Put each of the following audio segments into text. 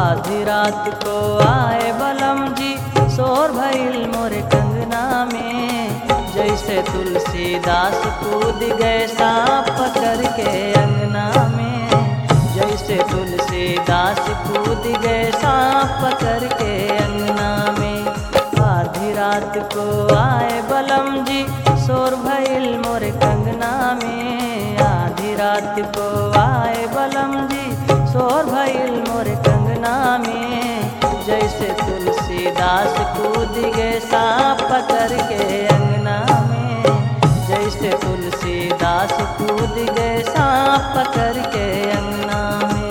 आधी रात को आए बलम जी शोर भइल मोरे कंगना में जैसे तुलसीदास कूद गए सांप पकड़ के अंगना में जैसे तुलसीदास कूद गए सांप पकड़ के अंगना में आधी रात को आए बलम जी शोर भइल मोरे कंगना में आधी रात को आए बलम जी शोर भइल मोरे कंगना में जैसे तुलसीदास कूद गए सांप पकड़ के अंगना में जैसे तुलसीदास कूद गए सांप पकड़ के अंगना में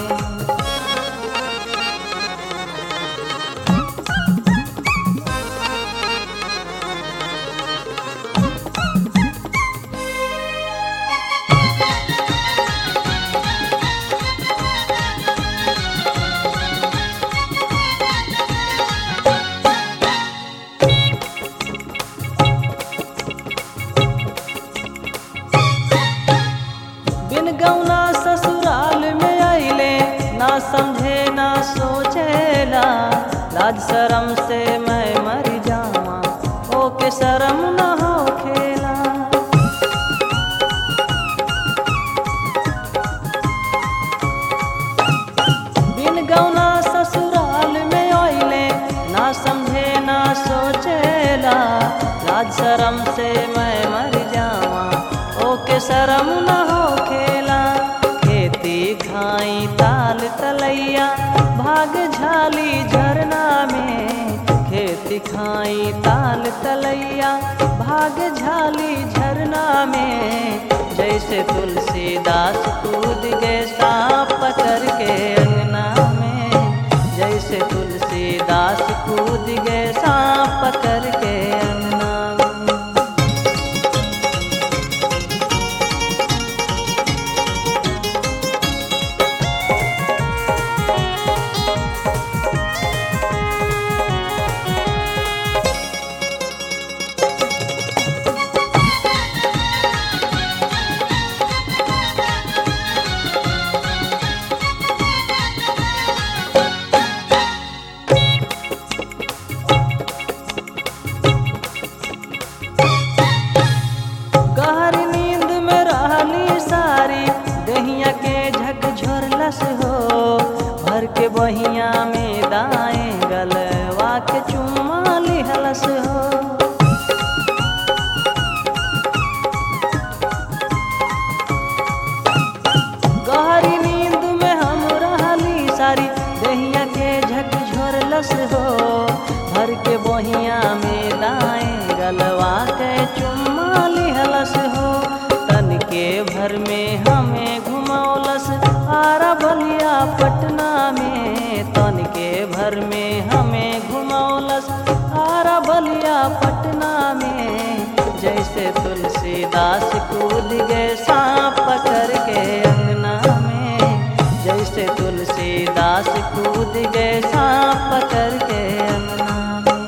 बिन गौना ससुराल में अइले ना समझे ना सोचेला लाज शरम से मैं मर जावा ओके शरम न हो खेला बिन गौना ससुराल में अइले ना समझे ना सोचेला लाज शरम से मैं मर जावा ओके शरम न हो खेला खेती खाई ताल तलैया भाग झाली झरना में खेती खाई ताल तलैया भाग झाली झरना में जैसे तुलसीदास कूद गए सांप पकड़ के अंगना में जैसे तुलसीदास कूद गए सांप पकड़ के अंगना में गहरी नींद में रहली सारी दहिया के झकझोरलस हो भर के बहिया में दाएं गलवा के चुम्मा लिहलस हो गहरी नींद में हम रहली सारी दहिया के झकझोरलस हो भर के बहिया में दाएं गलवा के चुम्मा लिहलस हो तन के भर में हमें घुमौलस आरा बलिया पटना में तन के भर में हमें घुमौलस आरा बलिया पटना में जैसे तुलसीदास कूद गए सांप पकड़ के अंगना में जैसे तुलसीदास कूद गए सांप पकड़ के अंगना में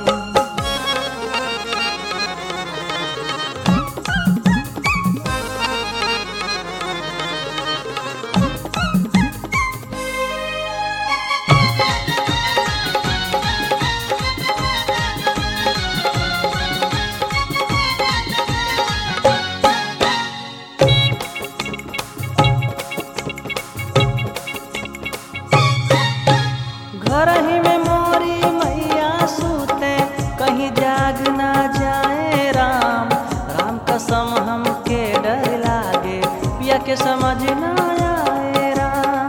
घर ही में मोरी मैया सूते कहीं जाग ना जाए राम राम कसम हमके डर लागे पिया के समझ ना आए राम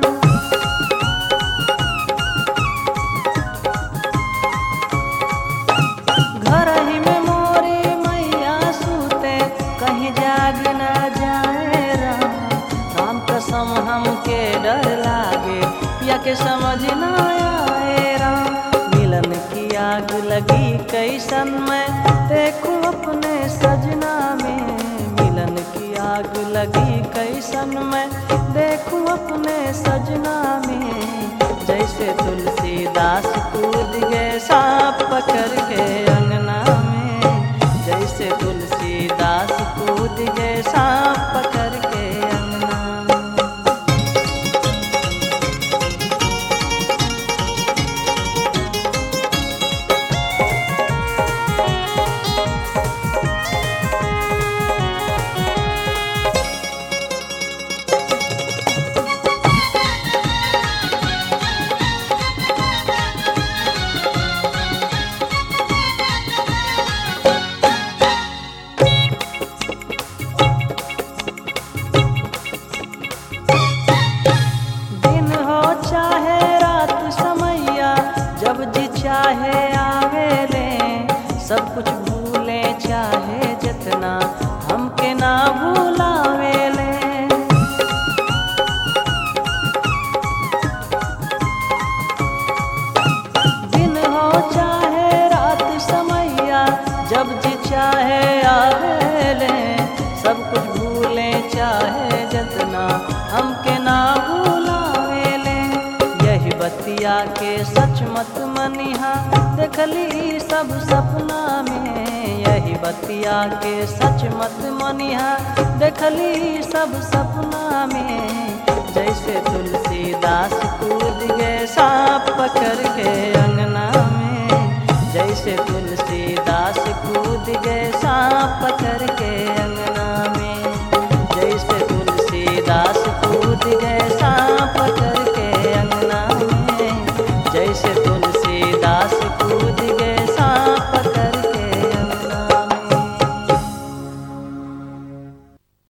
घर ही में मोरी मैया सूते कहीं जाग ना जाए राम राम कसम हमके डर लागे पिया के समझ ना आए राम मिलन की आग लगी कैसन मैं देखूं अपने सजना में मिलन की आग लगी कैसन मैं देखूं अपने सजना में जैसे तुलसीदास कूद गए सांप पकड़ के अंगना में जैसे तुलसीदास कूद गए सांप पकड़ के अंगना में चाहे आवेले सब कुछ भूले चाहे जितना हमके ना भूलावेले दिन हो चाहे रात समैया जब जी चाहे आवेले सब कुछ भूले चाहे जितना हमके ना भूलावेले यही बतिया के सच मत मनिहा देखली सब सपना में यही बतिया के सच मत मनिहा देखली सब सपना में जैसे तुलसीदास कूद गए सांप पकड़ के अंगना में जैसे तुलसीदास कूद गए सांप पकड़ के